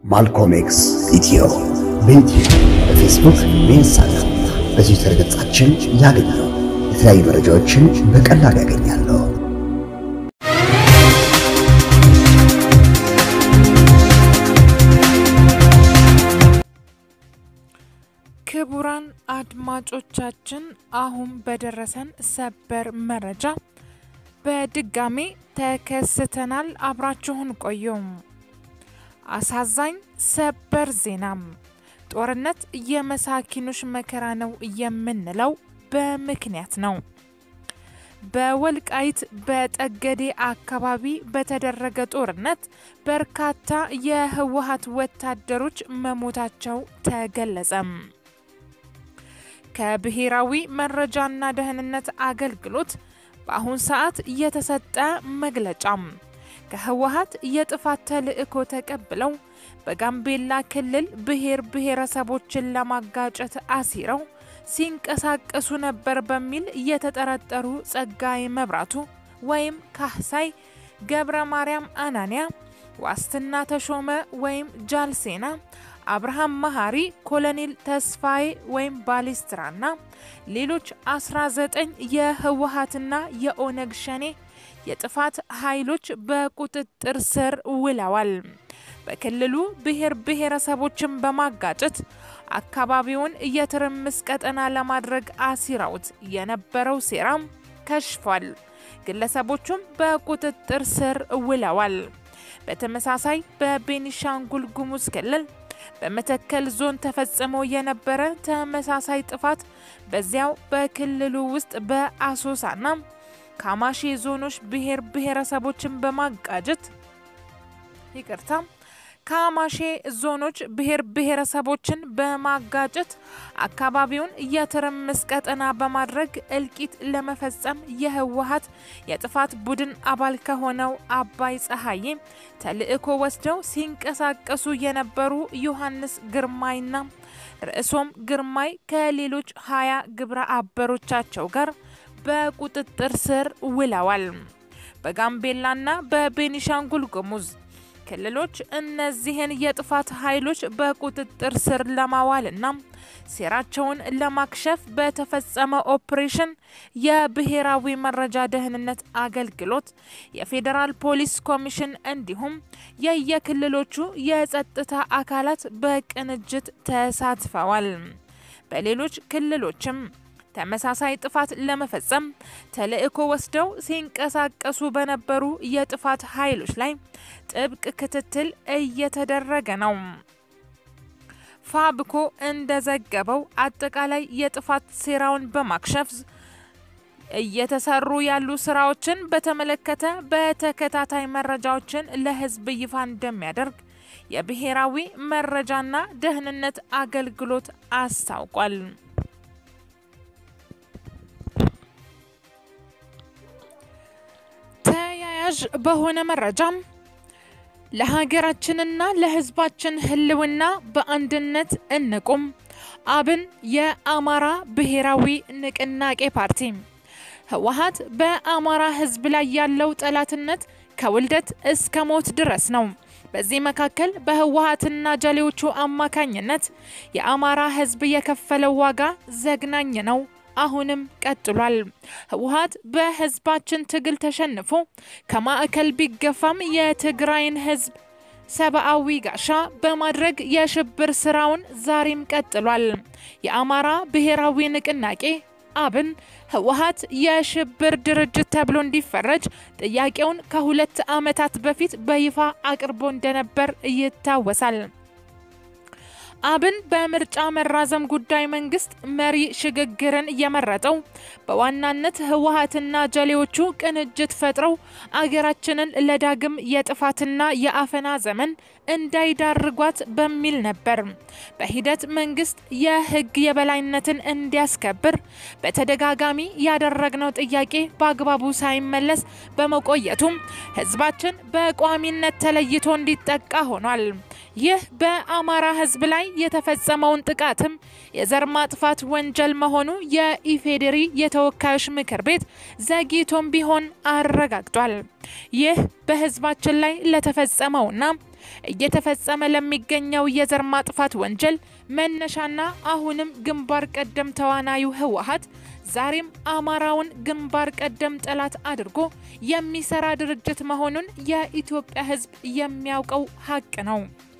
ማልኮም ኤክስ ኢትዮ በዩቲዩብ በፌስቡክ በኢንስታግራም በትዊተር ገጻችን ያገኛሉ። የተለያዩ መረጃዎችን በቀላሉ ያገኛሉ። ክቡራን አድማጮቻችን አሁን በደረሰን ሰበር መረጃ በድጋሜ ተከስተናል። አብራችሁን ቆዩም። አሳዛኝ ሰበር ዜናም ጦርነት የመሳኪኖች መከራ ነው የምንለው በምክንያት ነው። በወልቃይት በጠገዴ አካባቢ በተደረገ ጦርነት በርካታ የህወሀት ወታደሮች መሞታቸው ተገለጸም። ከብሔራዊ መረጃና ደህንነት አገልግሎት በአሁን ሰዓት የተሰጠ መግለጫም ከህወሀት የጥፋት ተልዕኮ ተቀብለው በጋምቤላ ክልል ብሔር ብሔረሰቦችን ለማጋጨት አሲረው ሲንቀሳቀሱ ነበር በሚል የተጠረጠሩ ጸጋዬ መብራቱ ወይም ካህሳይ ገብረ ማርያም አናንያ፣ ዋስትና ተሾመ ወይም ጃልሴና፣ አብርሃም መሀሪ፣ ኮሎኔል ተስፋዬ ወይም ባሊስትራና ሌሎች 19 የህወሀትና የኦነግ ሸኔ የጥፋት ኃይሎች በቁጥጥር ስር ውለዋል። በክልሉ ብሔር ብሔረሰቦችን በማጋጨት አካባቢውን የትርምስ ቀጠና ለማድረግ አሲረውት የነበረው ሴራም ከሽፏል። ግለሰቦቹም በቁጥጥር ስር ውለዋል። በተመሳሳይ በቤኒሻንጉል ጉሙዝ ክልል በመተከል ዞን ተፈጽሞ የነበረ ተመሳሳይ ጥፋት በዚያው በክልሉ ውስጥ በአሶሳና ካማሼ ዞኖች ብሔር ብሔረሰቦችን በማጋጨት ይቅርታ ካማሼ ዞኖች ብሔር ብሔረሰቦችን በማጋጨት አካባቢውን የትርምስ ቀጠና በማድረግ እልቂት ለመፈጸም የህወሀት የጥፋት ቡድን አባል ከሆነው አባይ ፀሐዬ ተልዕኮ ወስደው ሲንቀሳቀሱ የነበሩ ዮሐንስ ግርማይና ርዕሶም ግርማይ ከሌሎች ሀያ ግብረ አበሮቻቸው ጋር በቁጥጥር ስር ውለዋል። በጋምቤላና በቤኒሻንጉል ጉሙዝ ክልሎች እነዚህን የጥፋት ኃይሎች በቁጥጥር ስር ለማዋልና ሴራቸውን ለማክሸፍ በተፈጸመ ኦፕሬሽን የብሔራዊ መረጃ ደህንነት አገልግሎት፣ የፌዴራል ፖሊስ ኮሚሽን እንዲሁም የየክልሎቹ የጸጥታ አካላት በቅንጅት ተሳትፈዋል። በሌሎች ክልሎችም ተመሳሳይ ጥፋት ለመፈጸም ተልዕኮ ወስደው ሲንቀሳቀሱ በነበሩ የጥፋት ኃይሎች ላይ ጥብቅ ክትትል እየተደረገ ነው። ፋብኮ እንደዘገበው አጠቃላይ የጥፋት ሴራውን በማክሸፍ እየተሰሩ ያሉ ስራዎችን በተመለከተ በተከታታይ መረጃዎችን ለሕዝብ ይፋ እንደሚያደርግ የብሔራዊ መረጃና ደህንነት አገልግሎት አስታውቋል። ተያያዥ በሆነ መረጃም ለሀገራችንና ለሕዝባችን ህልውና በአንድነት እንቁም። አብን የአማራ ብሔራዊ ንቅናቄ ፓርቲ ህወሀት በአማራ ህዝብ ላይ ያለው ጠላትነት ከውልደት እስከ ሞት ድረስ ነው። በዚህ መካከል በህወሀትና ጀሌዎቹ አማካኝነት የአማራ ህዝብ የከፈለው ዋጋ ዘግናኝ ነው። አሁንም ቀጥሏል። ህወሀት በህዝባችን ትግል ተሸንፎ ከማዕከል ቢገፋም የትግራይን ህዝብ ሰብአዊ ጋሻ በማድረግ የሽብር ስራውን ዛሬም ቀጥሏል። የአማራ ብሔራዊ ንቅናቄ አብን ህወሀት የሽብር ድርጅት ተብሎ እንዲፈረጅ ጥያቄውን ከሁለት ዓመታት በፊት በይፋ አቅርቦ እንደነበር ይታወሳል። አብን በምርጫ መራዘም ጉዳይ መንግስት መሪ ሽግግርን የመረጠው በዋናነት ህወሀትና ጀሌዎቹ ቅንጅት ፈጥረው አገራችንን ለዳግም የጥፋትና የአፈና ዘመን እንዳይዳርጓት በሚል ነበር። በሂደት መንግስት የህግ የበላይነትን እንዲያስከብር በተደጋጋሚ ያደረግነው ጥያቄ በአግባቡ ሳይመለስ በመቆየቱም ህዝባችን በቋሚነት ተለይቶ እንዲጠቃ ሆኗል። ይህ በአማራ ህዝብ ላይ የተፈጸመውን ጥቃትም የዘር ማጥፋት ወንጀል መሆኑ የኢፌዴሪ የተወካዮች ምክር ቤት ዘግይቶም ቢሆን አረጋግጧል። ይህ በህዝባችን ላይ ለተፈጸመውና እየተፈጸመ ለሚገኘው የዘር ማጥፋት ወንጀል መነሻና አሁንም ግንባር ቀደም ተዋናዩ ህወሓት ዛሬም አማራውን ግንባር ቀደም ጠላት አድርጎ የሚሰራ ድርጅት መሆኑን የኢትዮጵያ ሕዝብ የሚያውቀው ሀቅ ነው።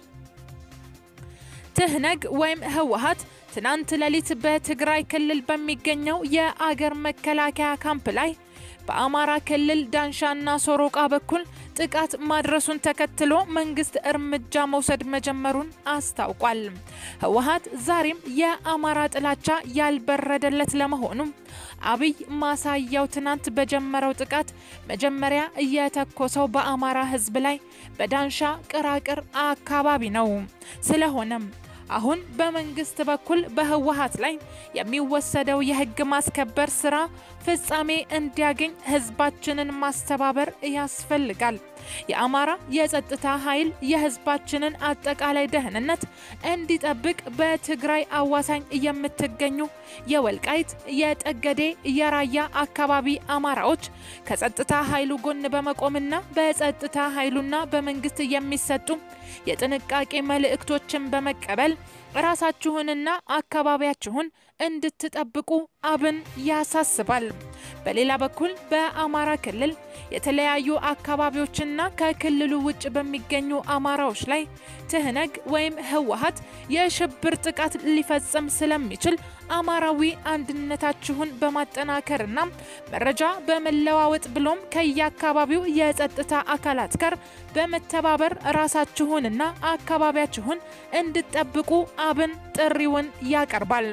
ትህነግ ወይም ህወሓት ትናንት ሌሊት በትግራይ ክልል በሚገኘው የአገር መከላከያ ካምፕ ላይ በአማራ ክልል ዳንሻና ሶሮቃ በኩል ጥቃት ማድረሱን ተከትሎ መንግስት እርምጃ መውሰድ መጀመሩን አስታውቋል። ህወሓት ዛሬም የአማራ ጥላቻ ያልበረደለት ለመሆኑ አብይ ማሳያው ትናንት በጀመረው ጥቃት መጀመሪያ እየተኮሰው በአማራ ህዝብ ላይ በዳንሻ ቅራቅር አካባቢ ነው። ስለሆነም አሁን በመንግስት በኩል በህወሓት ላይ የሚወሰደው የህግ ማስከበር ስራ ፍጻሜ እንዲያገኝ ህዝባችንን ማስተባበር ያስፈልጋል። የአማራ የጸጥታ ኃይል የህዝባችንን አጠቃላይ ደህንነት እንዲጠብቅ በትግራይ አዋሳኝ የምትገኙ የወልቃይት፣ የጠገዴ፣ የራያ አካባቢ አማራዎች ከጸጥታ ኃይሉ ጎን በመቆምና በጸጥታ ኃይሉና በመንግስት የሚሰጡ የጥንቃቄ መልእክቶችን በመቀበል ራሳችሁንና አካባቢያችሁን እንድትጠብቁ አብን ያሳስባል። በሌላ በኩል በአማራ ክልል የተለያዩ አካባቢዎችና ከክልሉ ውጭ በሚገኙ አማራዎች ላይ ትህነግ ወይም ህወሓት የሽብር ጥቃት ሊፈጽም ስለሚችል አማራዊ አንድነታችሁን በማጠናከርና መረጃ በመለዋወጥ ብሎም ከየአካባቢው የጸጥታ አካላት ጋር በመተባበር ራሳችሁንና አካባቢያችሁን እንድትጠብቁ አብን ጥሪውን ያቀርባል።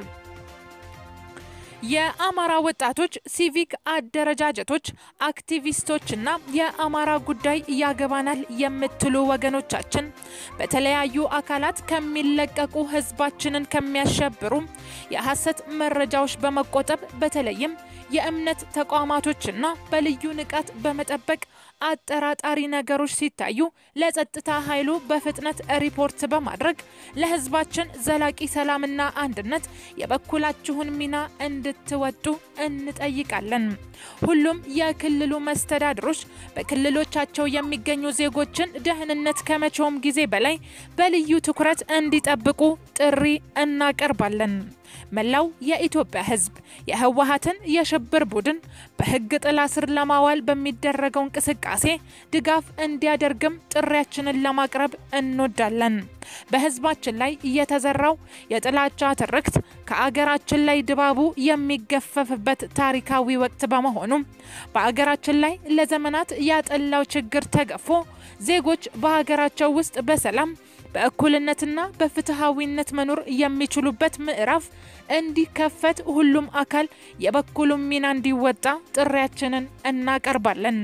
የአማራ ወጣቶች፣ ሲቪክ አደረጃጀቶች፣ አክቲቪስቶችና የአማራ ጉዳይ ያገባናል የምትሉ ወገኖቻችን በተለያዩ አካላት ከሚለቀቁ ህዝባችንን ከሚያሸብሩ የሐሰት መረጃዎች በመቆጠብ በተለይም የእምነት ተቋማቶችና በልዩ ንቃት በመጠበቅ አጠራጣሪ ነገሮች ሲታዩ ለጸጥታ ኃይሉ በፍጥነት ሪፖርት በማድረግ ለህዝባችን ዘላቂ ሰላምና አንድነት የበኩላችሁን ሚና እንድትወጡ እንጠይቃለን። ሁሉም የክልሉ መስተዳድሮች በክልሎቻቸው የሚገኙ ዜጎችን ደህንነት ከመቼውም ጊዜ በላይ በልዩ ትኩረት እንዲጠብቁ ጥሪ እናቀርባለን። መላው የኢትዮጵያ ህዝብ የህወሓትን የሽብር ቡድን በህግ ጥላ ስር ለማዋል በሚደረገው እንቅስቃሴ ድጋፍ እንዲያደርግም ጥሪያችንን ለማቅረብ እንወዳለን። በህዝባችን ላይ እየተዘራው የጥላቻ ትርክት ከአገራችን ላይ ድባቡ የሚገፈፍበት ታሪካዊ ወቅት በመሆኑ በአገራችን ላይ ለዘመናት ያጠላው ችግር ተገፎ ዜጎች በሀገራቸው ውስጥ በሰላም በእኩልነትና በፍትሐዊነት መኖር የሚችሉበት ምዕራፍ እንዲከፈት ሁሉም አካል የበኩሉን ሚና እንዲወጣ ጥሪያችንን እናቀርባለን።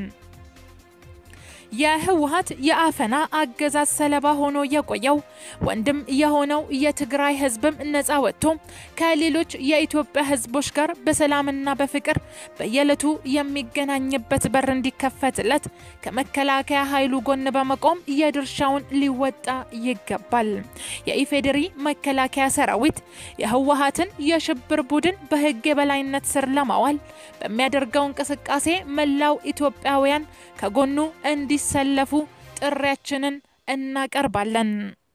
የህወሓት የአፈና አገዛዝ ሰለባ ሆኖ የቆየው ወንድም የሆነው የትግራይ ህዝብም ነጻ ወጥቶ ከሌሎች የኢትዮጵያ ህዝቦች ጋር በሰላምና በፍቅር በየዕለቱ የሚገናኝበት በር እንዲከፈትለት ከመከላከያ ኃይሉ ጎን በመቆም የድርሻውን ሊወጣ ይገባል። የኢፌዴሪ መከላከያ ሰራዊት የህወሓትን የሽብር ቡድን በህግ የበላይነት ስር ለማዋል በሚያደርገው እንቅስቃሴ መላው ኢትዮጵያውያን ከጎኑ እንዲሰለፉ ጥሪያችንን እናቀርባለን።